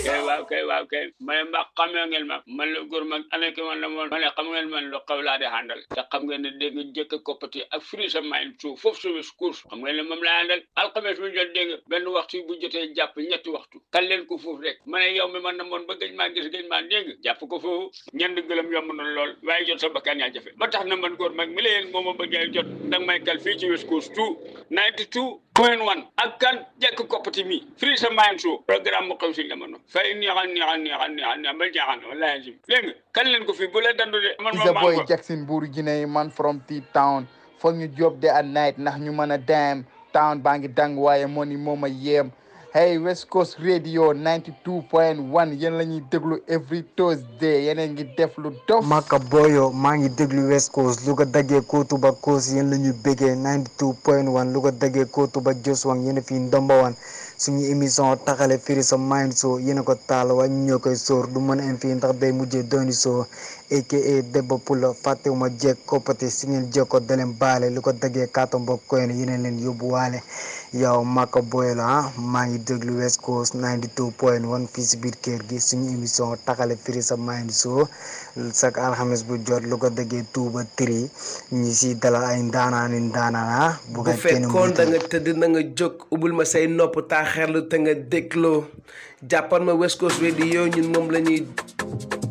kay waaw kay waaw kay ma ne mbaa xamee ngeen ma man la góor mag ana ki man la moon ma ne xam ngeen man lu xaw laa di àndal te xam ngeen ne dégg nga jëkk koppati ak firi sa mayin suuf foofu sumis course xam ngeen ne moom laa àndal alxames bu jot dégg nga benn waxtu bu jotee jàpp ñetti waxtu kan leen ko foofu rek ma ne yow mi man na moon ba gëj maa gis gëj maa dégg jàpp ko foofu ñend gëlëm yomb na lool waaye jot sa bakkan yaa jafe ba tax na man góor mag mi la yéen moo ma bëggee jot danga may kal fii ci West Coast 2 92 point 1 ak kan jekk koppati mi firi sa mayin suuf programme mu xew si jamono fay neexal neexal neexal neexal neexal ba jaaxal wallaahi jim dégg nga kan leen ko fii bu la dandu de man It's moom a maa boy ko Jackson Buuru Guinée man from T-Town foog ñu job de at night ndax ñu mën a dem town baa ngi dang waaye moo ni moom a yéem hey West Coast Radio 92.1 yéen la ñuy déglu every Thursday yeneen ngi def lu dof Maka Boyo maa ngi déglu West Coast lu ko daggee kootu ba Coast yéen la ñu bëggee 92.1 lu ko daggee kootu ba Joswang yéen a fi ndomba wan suñu émission taxale firi sa mind so yéen a ko taal waaye ñu ñoo koy sóor du mën a am fii ndax day mujjee dooni soo aka Debba Pula fàttewuma jeeg koppati si ngeen jekko daleen baale lu ko daggee kàttan ba koy ne yéen leen yóbbuwaale yow Maka Boyo la ah maa ngi déglu West Coast 92.1 fii si biir kër gi suñu émission taxale firi sa mind so chaque alxames bu jot lu ko daggee tuuba tri ñi si dalal ay ndaanaani ndaanaan ah bu bu ko kenn fekkoon da mbuutal. nga tëdd na nga jóg ubbil ma say nopp taa xerlu te nga dégloo jàppal ma West Coast Radio ñun moom la ñuy